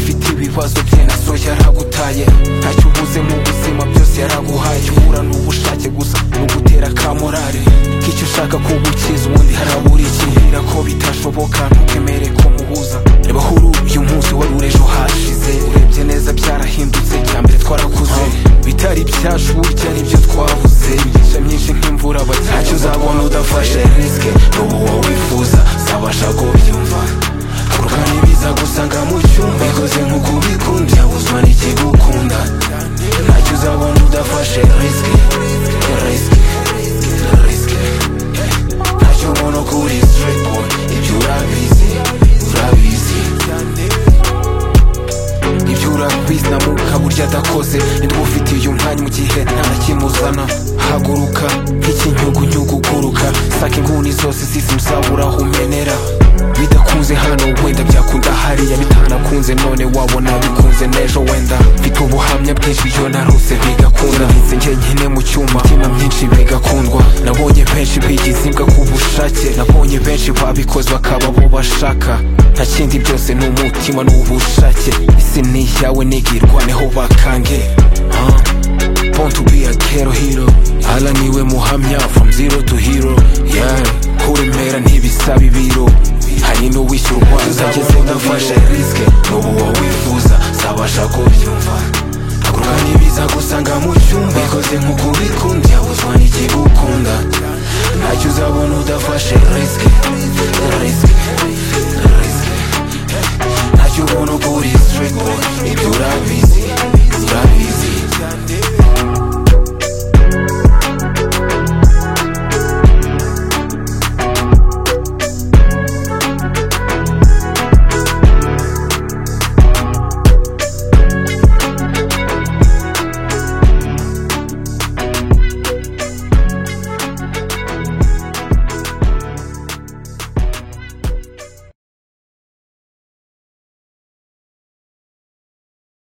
ibibazo bye nazo yaragutaye ntacyo ubuze mu buzima byose yaraguhaye icyo uhura ni ubushake gusa ni ugutera ka morale k'icyo ushaka kugukiza ubundi harabura iki mbwira ko bitashoboka ntukemere ko muhuza reba aho uri uyu munsi wari uri ejo hashize urebye neza byarahindutse cya mbere twarakuze bitari byacu burya nibyo twabuze imigisha myinshi nk'imvura bati ntacyo uzabona udafashe risike n'ubu wowe wifuza sabasha kubyumva kurwanya ibiza gusanga mu cyumba ikoze nk'uko ubikunda ubuzima n'ikigukunda ntacyo uzabona udafashe risike risike risike ntacyo ubona uko uri straight boy ibyo urabizi urabizi ibyo urabizi na muka burya adakoze nitwe ufitiye umwanya mu gihe nta nakimuzana haguruka nk'ikinyugunyugu uguruka saka inguni zose zizimuzabura aho umenera bidakunze hano wenda byakunda hariya bitanakunze none wabona bikunze n'ejo wenda mfite ubuhamya bwinshi iyo narose bigakunda ngize njye nyine mu cyuma imitima myinshi bigakundwa nabonye benshi bigize imbwa ku bushake nabonye benshi babikoze bakaba bo bashaka nta kindi byose ni umutima n'ubushake isi ni iyawe nigirwaneho bakange Ah. Born to be a ghetto hero Ala niwe muhamya from zero to hero Yeah Kuremera ntibisaba ibiro hari n'uwishyura urwaza ageze udafashe risike n'ubu wowe